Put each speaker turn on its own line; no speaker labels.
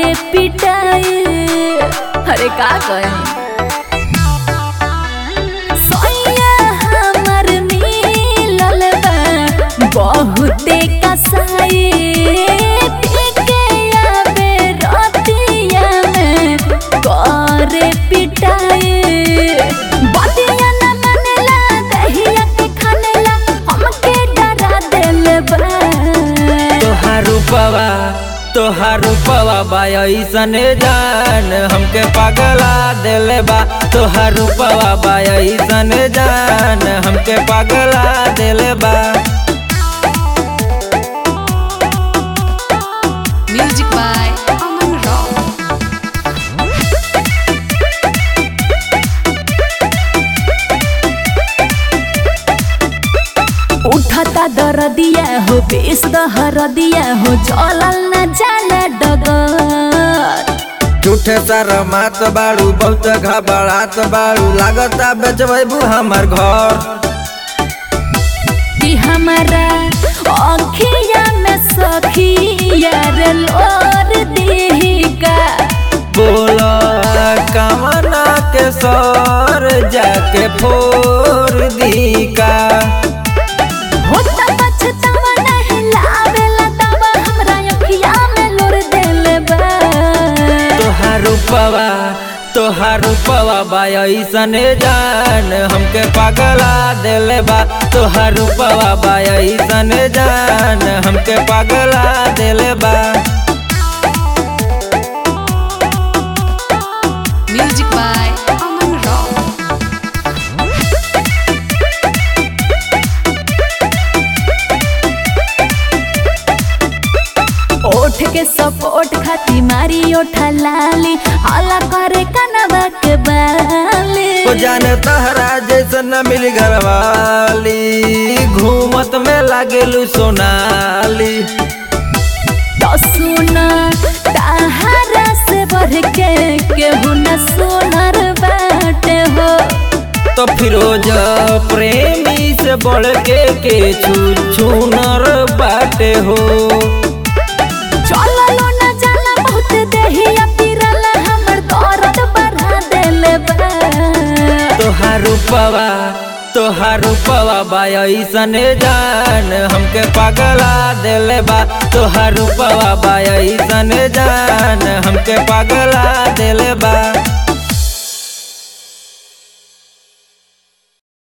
पिटाई अरे का कही सोया हमर मिलल बा बहुते कसाई पीके आवे रतिया में करे पिटाई बतिया न मानेला दहिया के खानेला हमके डरा देले बा
तोहार रूपवा तोहार रूपवा बा ऐसन जान हमके पागला देले बा तोहार रूपवा बा ऐसन जान हमके पागला देले बा
Music by Aman Rao.
उठता दरदिया हो बेस दहरदिया हो चलल न जाला डगर
झूठे सारा मात बाड़ू बहुत घबरात बाड़ू लागता बेचबू हमर घर
कि हमारा अखिया में सखिया रे लोर देहिका
बोला कमना के सर जाके फोर दी का
होता पछतावा नहीं लावेला दवा हमरा अखिया में लोर देले बा
तोहार रूपवा तोहार रूपवा बा ऐसन जान हमके पागला देले बा तोहार रूपवा बा ऐसन जान हमके पागला देले बा
Music by Aman Rao.
ओठ के सपोर्ट खाती मारी ओठा लाली हला करे कनवा के बाली
ओ जाने तहरा जैसन न मिली घरवाली घूमत में लागेलू सोनाली
तो सुना ताहरा से बढ़ के केहू न सुनर बाटे हो
तो फिरोज प्रेमी से बढ़ के के छू छूनर बाटे हो
चललो न जाना बहुत देहिया पिरला हमर दर्द बढ़ा देले बा
तोहार रूपवा तोहार रूपवा बा ऐसन जान हमके पागला देले बा तोहार रूपवा बा ऐसन जान हमके पागला देले बा